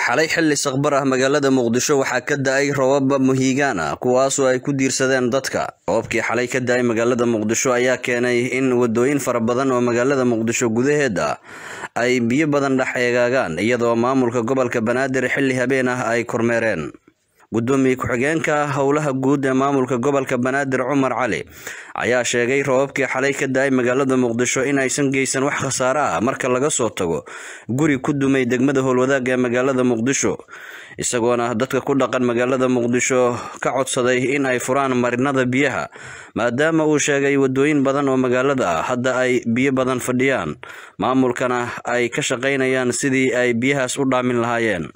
xalay xilli saqbar ah magaalada muqdisho waxaa ka da-ay robab muhiigaan ah kuwaasoo ay ku diirsadeen dadka roobkii xalay ka da-ay magaalada muqdisho ayaa keenay in wadooyin fara badan oo magaalada muqdisho gudaheeda ay biyo badan dhex eegaagaan iyadoo maamulka gobolka banaadir xilli habeen ah ay kormeereen gudoomiye ku-xigeenka howlaha guud ee maamulka gobolka banaadir cumar cali ayaa sheegay robabkii xalay ka da-ay magaalada muqdisho in aysan geysan wax khasaare ah marka laga soo tago guri ku dumay degmada howlwadaag ee magaalada muqdisho isagoona dadka ku dhaqan magaalada muqdisho ka codsaday in ay furaan marinada biyaha maadaama uu sheegay wadooyin badan oo magaalada ah hadda ay biyo badan fadhiyaan maamulkana ay ka shaqaynayaan sidii ay biyahaas u dhaamin lahaayeen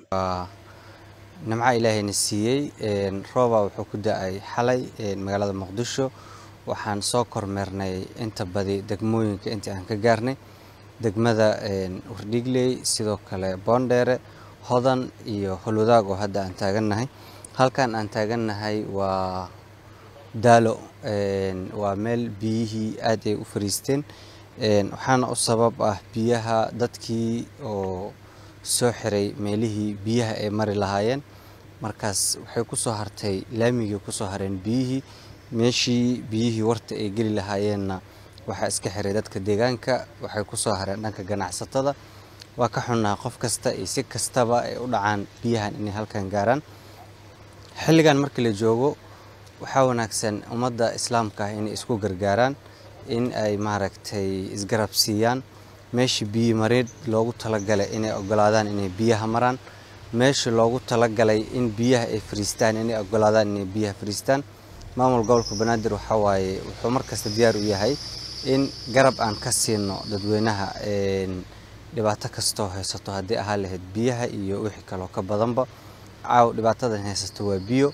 nimca ilaahayna siiyey rooba wuxuu ku da-ay xalay magaalada muqdisho waxaan soo kormeernay inta badi degmooyinka intii aan ka gaarnay degmada wardhigley sidoo kale boondheere hodan iyo holwadaag oo hadda aan taagannahay halkan aan taagannahay waa daalo waa meel biyihii aad ay u fariisteen waxaana u sabab ah biyaha dadkii oo soo xiray meelihii biyaha ay mari lahaayeen markaas waxay ku soo hartay laamigii ku soo hareen biyihii meeshii biyihii warta ay geli lahaayeenna waxaa iska xiray dadka deegaanka waxay ku soo hareen dhanka ganacsatada waa ka xunnaa qof kasta iyo si kastaba ay u dhacaan biyahan inay halkan gaaraan xilligan markii la joogo waxaa wanaagsan ummadda islaamka ah inay isku gargaaraan in ay maaragtay isgarab siiyaan meeshii biyi mareed loogu talagalay inay ogolaadaan inay biyaha maraan meeshii loogu talagalay in biyaha ay fariistaan inay ogolaadaan inay biyaha fariistaan maamul gobolka banaadir waxaa waaye wuxuu markasta diyaar u yahay in garab aan ka siino dadweynaha dhibaato kastoo haysato haddii ahaa lahayd biyaha iyo wixii kaloo ka badanba caaw dhibaatadan haysato waa biyo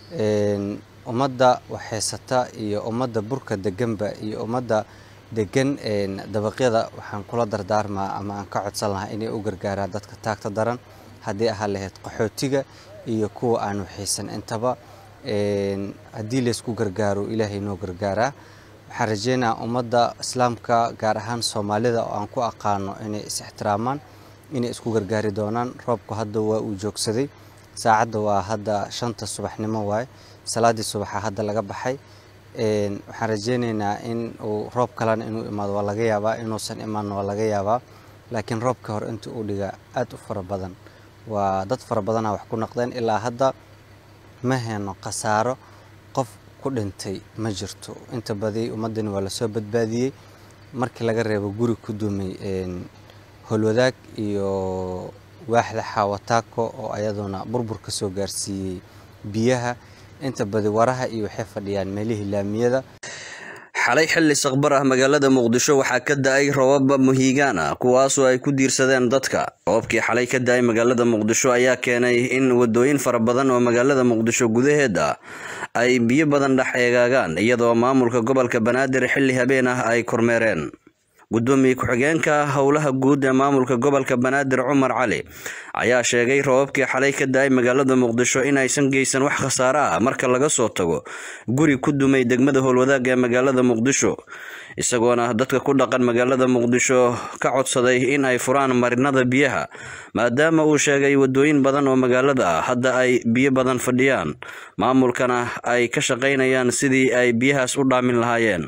ummadda wax haysata iyo ummadda burka deganba iyo ummadda degan dabaqyada waxaan kula dardaarmaa ama aan ka codsan lahaa inay u gargaaraan dadka taagta daran haddii ahaa lahayd qaxootiga iyo kuwa aan waxaysan intaba haddii laysku gargaaro ilaahay noo gargaaraa waxaan rajeynayaa ummadda islaamka gaar ahaan soomaalida oo aan ku aqaano inay is-ixtiraamaan inay isku gargaari doonaan roobku hadda waa uu joogsaday saacadda waa hadda shanta subaxnimo waaye salaaddii subaxa hadda laga baxay waxaan rajeyneynaa in uu roob kalena inuu imaado waa laga yaabaa inuusan imaanna waa laga yaabaa laakiin roobka hore intii uu dhiga aad u fara badan waa dad fara badana wax ku naqdeen ilaa hadda ma heyno khasaaro qof ku dhintay ma jirto inta badi ummaddani waa lasoo badbaadiyey markii laga reebo guri ku dumay holwadaag iyo waaxda xaawataako oo ayaduna burbur ka soo gaarsiiyey biyaha inta badi waraha iyo waxay fadhiyaan meelihii laamiyada xalay xilli saqbar ah magaalada muqdisho waxaa ka da-ay robab muhiigaan ah kuwaasoo ay ku diirsadeen dadka roobkii xalay ka da-ay magaalada muqdisho ayaa keenay in wadooyin fara badan oo magaalada muqdisho gudaheeda ay biyo badan dhex eegaagaan iyadoo maamulka gobolka banaadir xilli habeen ah ay kormeereen gudoomiye ku-xigeenka howlaha guud ee maamulka gobolka banaadir cumar cali ayaa sheegay robabkii xalay ka da-ay magaalada muqdisho in aysan geysan wax khasaare ah marka laga soo tago guri ku dumay degmada howlwadaag ee magaalada muqdisho isagoona dadka ku dhaqan magaalada muqdisho ka codsaday in ay furaan marinada biyaha maadaama uu sheegay wadooyin badan oo magaalada ah hadda ay biyo badan fadhiyaan maamulkana ay ka shaqaynayaan sidii ay biyahaas u dhaamin lahaayeen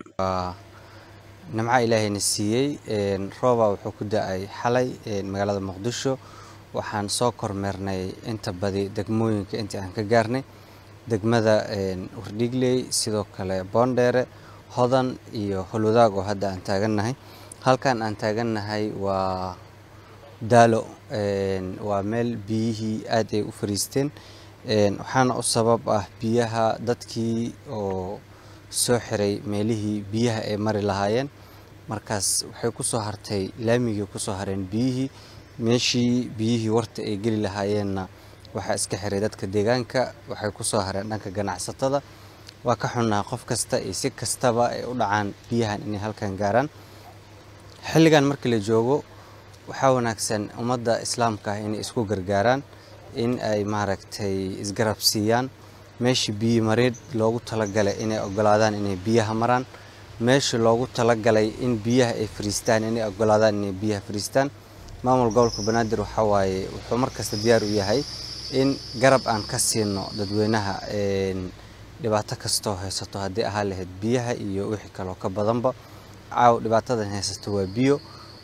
nimca ilaahayna siiyey rooba wuxuu ku da-ay xalay magaalada muqdisho waxaan soo kormeernay inta badi degmooyinka intii aan ka gaarnay degmada wardhigley sidoo kale boondheere hodan iyo holwadaag oo hadda aan taagannahay halkan aan taagannahay waa daalo waa meel biyihii aad ay u fariisteen waxaana u sabab ah biyaha dadkii oo soo xiray meelihii biyaha ay mari lahaayeen markaas waxay ku soo hartay laamigii ku soo hareen biyihii meeshii biyihii warta ay geli lahaayeenna waxaa iska xiray dadka deegaanka waxay ku soo hareen dhanka ganacsatada waa ka xunnaa qof kasta iyo si kastaba ay u dhacaan biyahan inay halkan gaaraan xilligan markii la joogo waxaa wanaagsan ummadda islaamka ah inay isku gargaaraan in ay maaragtay isgarab siiyaan meeshii biyi mareed loogu talagalay inay ogolaadaan inay biyaha maraan meeshii loogu talagalay in biyaha ay fariistaan inay ogolaadaan inay biyaha fariistaan maamul gobolka banaadir waxa waaye wuxuu markasta diyaar u yahay in garab aan ka siino dadweynaha dhibaato kastoo haysato haddii ahaa lahayd biyaha iyo wixii kaloo ka badanba caaw dhibaatadan haysato waa biyo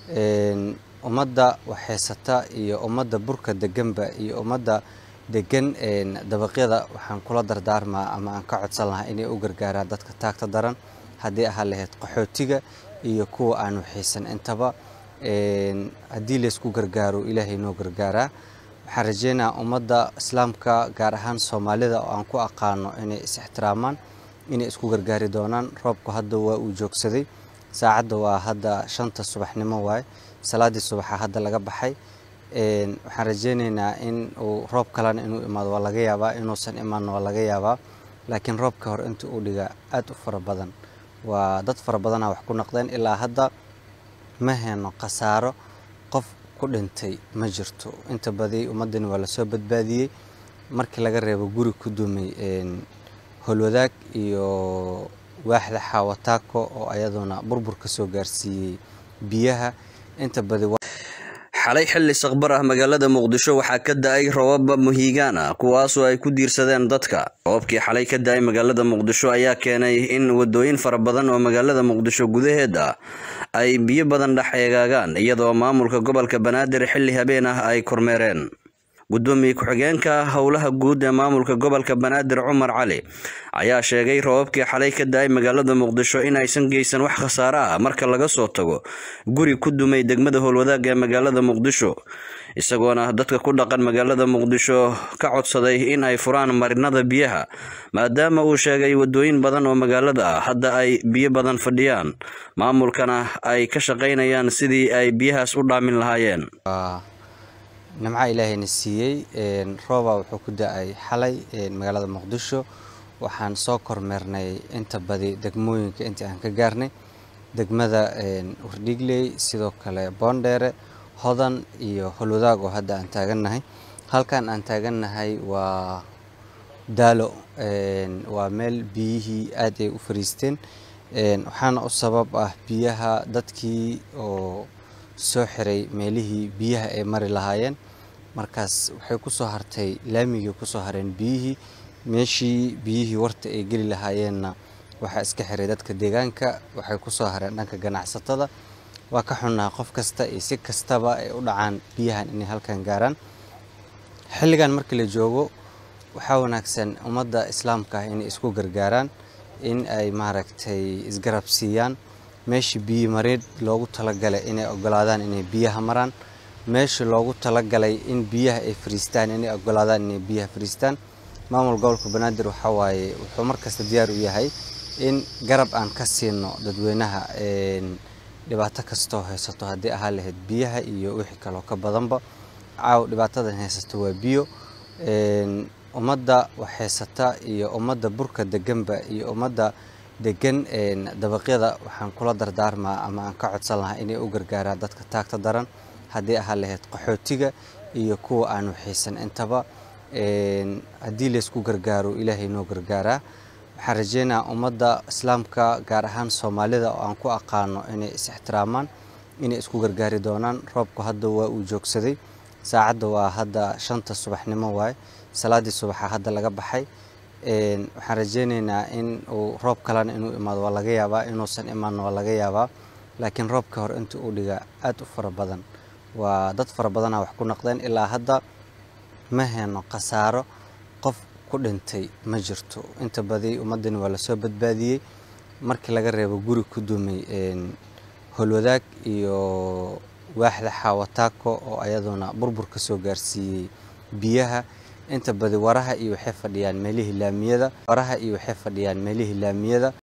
ummadda wax haysata iyo ummadda burka deganba iyo ummadda degan dabaqyada waxaan kula dardaarmaa ama aan ka codsan lahaa inay u gargaaraan dadka taagta daran haddii ahaa lahayd qaxootiga iyo kuwa aan waxaysan intaba haddii laysku gargaaro ilaahay noo gargaaraa waxaan rajeynayaa ummadda islaamka gaar ahaan soomaalida oo aan ku aqaano inay is-ixtiraamaan inay isku gargaari doonaan roobku hadda waa uu joogsaday saacadda waa hadda shanta subaxnimo waaye salaadii subaxa hadda laga baxay waxaan rajeyneynaa in uu roob kalena inuu imaado waa laga yaabaa inuusan imaanna waa laga yaabaa laakiin roobka hore intii uu dhiga aad u fara badan waa dad fara badana wax ku naqdeen ilaa hadda ma heyno khasaaro qof ku dhintay ma jirto inta badi ummadani waa lasoo badbaadiyey markii laga reebo guri ku dumay holwadaag iyo waaxda xaawataako oo ayaduna burbur ka soo gaarsiiyey biyaha inta badi xalay xilli saqbar ah magaalada muqdisho waxaa ka da-ay robab muhiigaan ah kuwaasoo ay ku diirsadeen dadka roobkii xalay ka da-ay magaalada muqdisho ayaa keenay in wadooyin fara badan oo magaalada muqdisho gudaheeda ay biyo badan dhex eegaagaan iyadoo maamulka gobolka banaadir xilli habeen ah ay kormeereen gudoomiye ku-xigeenka howlaha guud ee maamulka gobolka banaadir cumar cali ayaa sheegay robabkii xalay ka da-ay magaalada muqdisho in aysan geysan wax khasaare ah marka laga soo tago guri ku dumay degmada howlwadaag ee magaalada muqdisho isagoona dadka ku dhaqan magaalada muqdisho ka codsaday in ay furaan marinada biyaha maadaama uu sheegay wadooyin badan oo magaalada ah hadda ay biyo badan fadhiyaan maamulkana ay ka shaqaynayaan sidii ay biyahaas u dhaamin lahaayeen nimca ilaahayna siiyey rooba wuxuu ku da-ay xalay magaalada muqdisho waxaan soo kormeernay inta badi degmooyinka intii aan ka gaarnay degmada wardhigley sidoo kale boondheere hodan iyo holwadaag oo hadda aan taagannahay halkan aan taagannahay waa daalo waa meel biyihii aad ay u fariisteen waxaana u sabab ah biyaha dadkii oo soo xiray meelihii biyaha ay mari lahaayeen markaas waxay ku soo hartay laamigii ku soo hareen biyihii meeshii biyihii warta ay geli lahaayeenna waxaa iska xiray dadka deegaanka waxay ku soo hareen dhanka ganacsatada waa ka xunnaha qof kasta iyo si kastaba ay u dhacaan biyahan inay halkan gaaraan xilligan markii la joogo waxaa wanaagsan ummadda islaamka ah inay isku gargaaraan in ay maaragtay isgarab siiyaan meeshii biyi mareed loogu talagalay inay ogolaadaan inay biyaha maraan meeshii loogu talagalay in biyaha ay fariistaan inay ogolaadaan inay biyaha fariistaan maamul gobolka banaadir waxa waaye wuxuu markasta diyaar u yahay in garab aan ka siino dadweynaha dhibaato kastoo haysato haddii ahaa lahayd biyaha iyo wixii kaloo ka badanba caaw dhibaatadan haysato waa biyo ummadda wax haysata iyo ummadda burka deganba iyo ummadda degan dabaqyada waxaan kula dardaarmaa ama aan ka codsan lahaa inay u gargaaraan dadka taagta daran haddii ahaa lahayd qaxootiga iyo kuwa aan waxaysan intaba haddii laysku gargaaro ilaahay noo gargaaraa waxaan rajeynayaa ummadda islaamka gaar ahaan soomaalida oo aan ku aqaano inay is-ixtiraamaan inay isku gargaari doonaan roobku hadda waa uu joogsaday saacadda waa hadda shanta subaxnimo waaye salaadii subaxa hadda laga baxay waxaan rajeyneynaa in uu roob kalena inuu imaado waa laga yaabaa inuusan imaanna waa laga yaabaa laakiin roobka hore intii uu dhiga aad u fara badan waa dad fara badana wax ku naqdeen ilaa hadda ma heyno khasaaro qof ku dhintay ma jirto inta badi ummadani waa lasoo badbaadiyey markii laga reebo guri ku dumay holwadaag iyo waaxda xaawataako oo ayaduna burbur ka soo gaarsiiyey biyaha inta badi waraha iyo waxay fadhiyaan meelihii laamiyada waraha iyo waxay fadhiyaan meelihii laamiyada